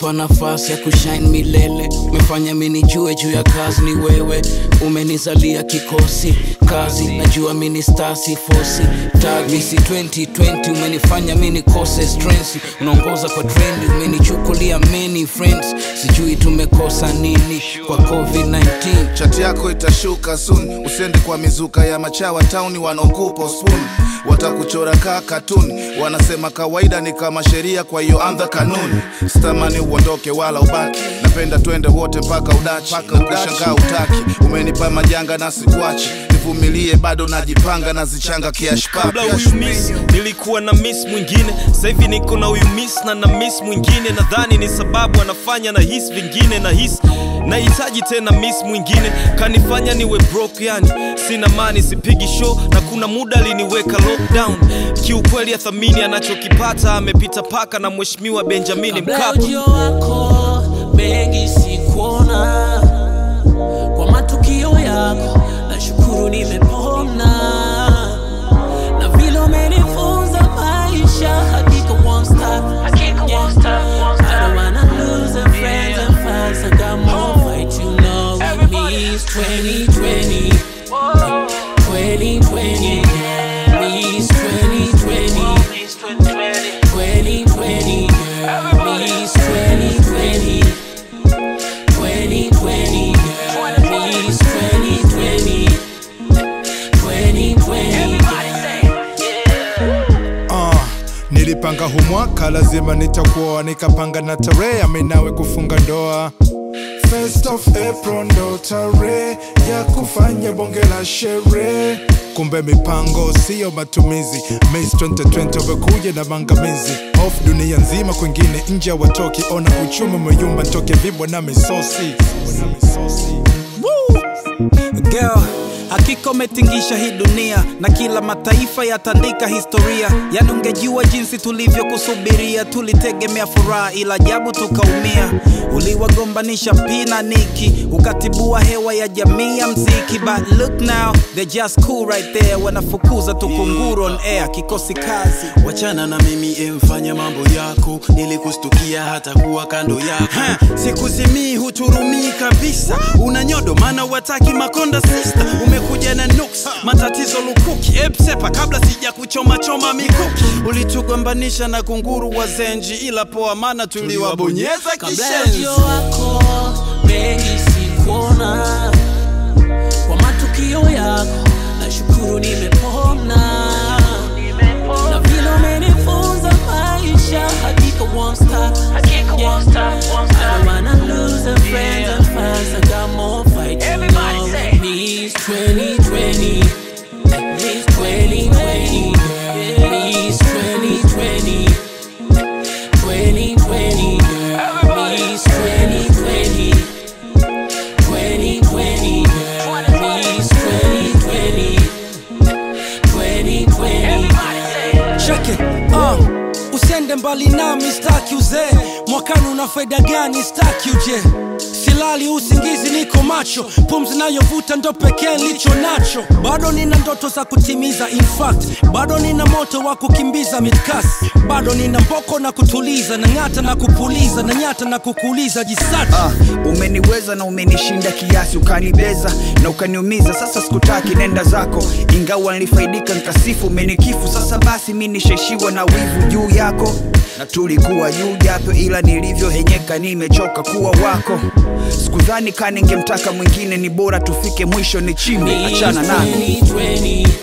umenipa nafasi ya kushine milele umefanya minijue juu ya kazi ni wewe umenizalia kikosi kazi najua mini stasi fosi tag misi 2020 umenifanya mini kose strength unaongoza kwa trendi umenichukulia many friends sijui tumekosa nini kwa covid-19 chati yako itashuka soon usiende kwa mizuka ya machawa tauni wanaokupa spoon watakuchora kaa katuni wanasema kawaida ni kama sheria kwa hiyo anza kanuni sitamani uondoke wala ubaki napenda twende wote mpaka udachi ukishangaa utaki umenipa majanga na sikuachi nivumilie bado najipanga nazichanga kiashpa kabla huyu miss nilikuwa na miss mwingine sasa hivi niko na huyu miss na na miss mwingine nadhani ni sababu anafanya na his vingine na his nahitaji tena miss mwingine kanifanya niwe broke yani sina mani sipigi show na kuna muda aliniweka lockdown kiukweli athamini anachokipata amepita paka na mheshimiwa benjamini Kabla mkapa ujio wako mengi sikuona, kwa matukio yako nashukuru nimepona, na vile umenifunza maisha hakika won't stop. Yeah. I don't wanna lose the friends and fans, I got more fight you know it means 2020 2020 means 2020 2020 girl means 2020 2020 girl means 2020 2020 uh, nilipanga hu mwaka lazima nitakuoa nikapanga na tarehe aminawe kufunga ndoa First of April ndo tarehe ya kufanya bonge la sherehe kumbe mipango siyo matumizi Mace 2020 wamekuja na mangamizi off dunia nzima kwengine nje watoki ona uchumi umeyumba ntoke vibwa na misosi Girl, hakika umetingisha hii dunia na kila mataifa yatandika historia. Yani ungejua jinsi tulivyokusubiria, tulitegemea furaha, ila ajabu tukaumia. Uliwagombanisha Pina Niki, ukatibua hewa ya jamii ya mziki. But look now, they're just cool right there, wanafukuza tukunguru on air, kikosi kazi. wachana na mimi emfanya mambo yako nilikustukia hata kuwa kando yako Ha, sikuzimii huturumii kabisa una nyodo maana wataki makonda sista umekuja na nuks matatizo lukuki epsepa kabla sija kuchoma choma mikuki ulitugombanisha na kunguru wa zenji ila poa maana tuliwabonyeza kabla kishenzi ujio wako mengi sikuona, kwa matukio yako nashukuru nimepona, na vile umenifunza maisha hakika won't stop. Yeah. I don't wanna lose the friends and fans, I got more fight to know. It means 2020, it means 2020, girl. It means 2020. 2020, girl, means 2020. 2020, girl, means 2020. 2020, girl. Check it, uh, usiende mbali nami staki uzee mwakani una faida gani staki uje silali usingizi niko macho pumzi nayovuta ndo pekee nilicho nacho bado nina ndoto za kutimiza in fact bado nina moto wa kukimbiza midkas bado nina mboko na kutuliza na ng'ata na kupuliza na nyata na kukuuliza jisati Ah, umeniweza na umenishinda kiasi ukanibeza na ukaniumiza sasa sikutaki nenda zako ingawa nilifaidika nkasifu umenikifu sasa basi mi nishaishiwa na wivu juu yako na tulikuwa juu japo ila nilivyohenyeka nimechoka kuwa wako sikudhani ka ningemtaka mwingine ni bora tufike mwisho ni chimbi achana naye 2020